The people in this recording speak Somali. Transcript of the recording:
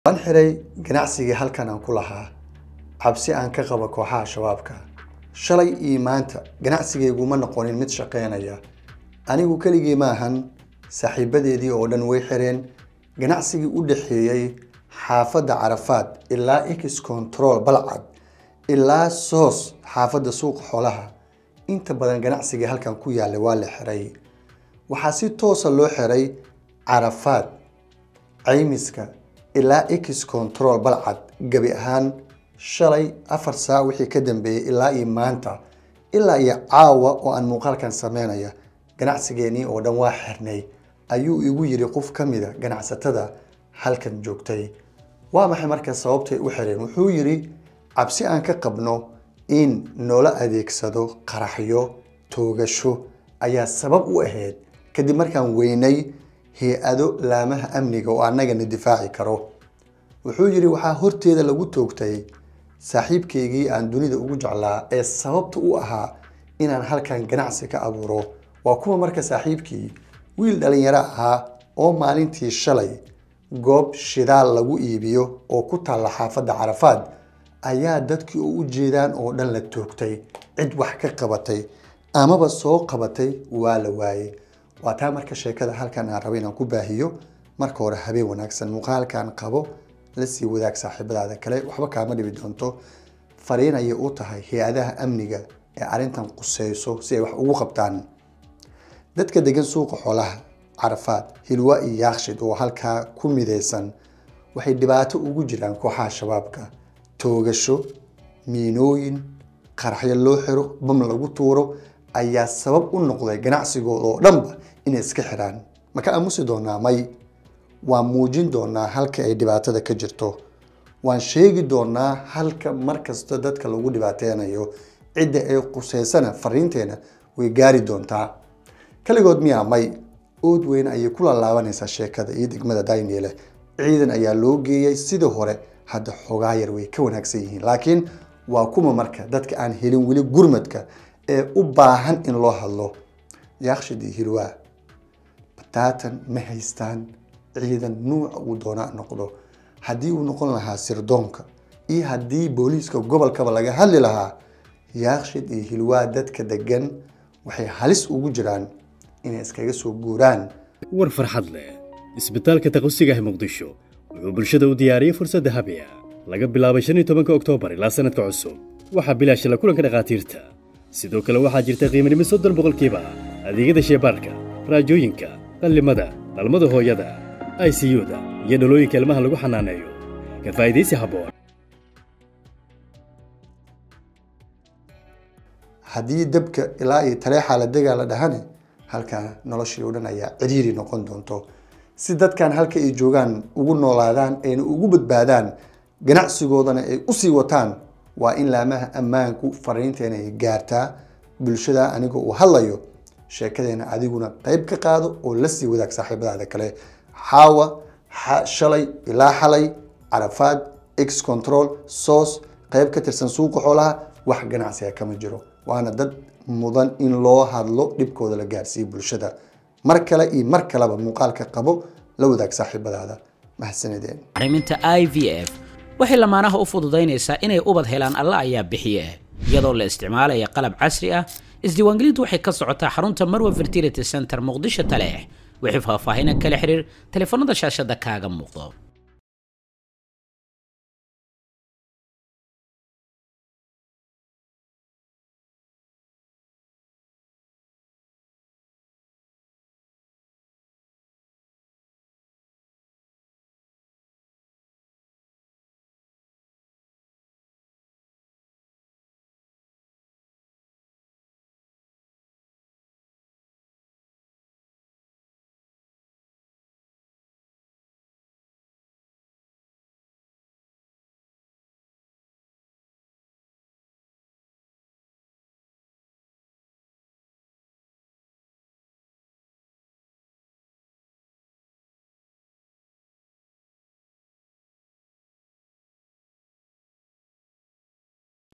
waan xiray ganacsigii halkan aan ku lahaa cabsi aan ka qabo kooxaha shabaabka shalay iyo maanta ganacsigayguma noqonin mid shaqaynaya anigu keligii ma ahan saaxiibadeedii oo dhan way xireen ganacsigii u dhexeeyey xaafadda carafaad ilaa x control balcad ilaa soos xaafadda suuqa xoolaha inta badan ganacsigii halkan ku yaallay waa la xiray waxaa si toosa loo xiray carafaad caymiska ilaa x control balcad gebi ahaan shalay afar saac wixii ka dambeeyey ilaa iyo maanta ilaa iyo caawa oo aan muuqaalkan sameynaya ganacsigeenii oo dhan waa xirnay ayuu igu yiri qof ka mida ganacsatada halkan joogtay waa maxay marka sababtay u xireen wuxuu yiri cabsi aan ka qabno in noola adeegsado qaraxyo toogasho ayaa sabab u ahayd kadib markaan weynay hay-ado laamaha amniga oo annagana difaaci karo wuxuu yidhi waxaa horteeda lagu toogtay saaxiibkaygii aan dunida ugu jeclaa ee sababta u ahaa inaan halkan ganacsi ka abuuro waa kuwa marka saaxiibkii wiil dhalinyaro ahaa oo maalintii shalay goob shidaal lagu iibiyo oo ku taalla xaafadda carafaad ayaa dadkii oo u jeedaan oo dhan la toogtay cid wax ka qabatay amaba soo qabatay waa la waayey waa taa marka sheekada halkan aan rabo inaan ku baahiyo marka hore habeen wanaagsan muuqaalkan qabo la sii wadaag saaxiibadaada kale waxba kaama dhibi doonto fariin ayay u tahay hay-adaha amniga ee arrintan quseyso si ay wax ugu qabtaan dadka degan suuqa xoolaha carafaad hilwa iyo yaakshid oo halkaa ku midaysan waxay dhibaato ugu jiraan kooxaha shabaabka toogasho miinooyin qaraxyo loo xiro bam lagu tuuro ayaa sabab u noqday ganacsigooda oo dhanba inay iska xiraan maka aamusi doonaa may waan muujin doonaa halka ay dhibaatada ka jirto waan sheegi doonaa halka markasta dadka lagu dhibaateynayo cidda ay quseysana fariinteena way gaari doontaa kaligood miyaa may ood weyn ayay ku laalaabanaysaa sheekada iyo degmada dayniele ciidan ayaa loo geeyey sidii hore hadda xoogaa yar way ka wanaagsan yihiin laakiin waa kuma marka dadka aan helin weli gurmadka ee u baahan in loo hadlo yaakshid iyo hilwaa bataatan ma haystaan ciidan nuuca uu doonaa noqdo haddii uu noqon lahaa sirdoonka iyo haddii booliiska gobolkaba laga hadli lahaa yaakshid iyo hilwaa dadka degan waxay halis ugu jiraan inay iskaga soo guuraan war farxad leh isbitaalka taqosiga ee muqdisho wuxuu bulshada u diyaariyey fursad dahabi ah laga bilaabay shan iyo tobanka oktoobar ilaa sanadka cusub waxaa bilaash la kulanka dhakhaatiirta sidoo kale waxaa jirta qiimanimo soddon boqolkiiba adeegyada sheebaarka raajooyinka qallimada dhalmada hooyada i c u-da iyo dhalooyinka ilmaha lagu xanaaneeyo ka faa'iidaysi habboon haddii dabka ilaa iyo taleexaa la degaa la dhahane halkaa noloshii oo dhan ayaa cidhiiri noqon doonto si dadkan halka ay joogaan ugu noolaadaan ayna ugu badbaadaan ganacsigoodana ay usii wataan waa in laamaha ammaanku fariinteena ay gaartaa bulshada aniga uu hadlayo sheekadeena adiguna qayb ka qaado oo la sii wadaag saaxiibadaada kale xaawa shalay ilaa xalay carafaad x control soos qayb ka tirsan suuqa xoolaha wax ganacsiga kama jiro waana dad mudan in loo hadlo dhibkooda la gaarsiiyo bulshada mar kale iyo mar kaleba muuqaalka qabo la wadaag saaxiibadaada mahadsanideen arriminta i v f waxay lamaanaha u fududaynaysaa inay ubad helaan alla ayaa bixiye iyadoo la isticmaalaya qalab casri ah isdiiwaangelintu waxay ka socotaa xarunta marwa fertility center muqdisho taleex wixii faahfaahinan kala xiriir taleefanada shaashada kaaga muuqdo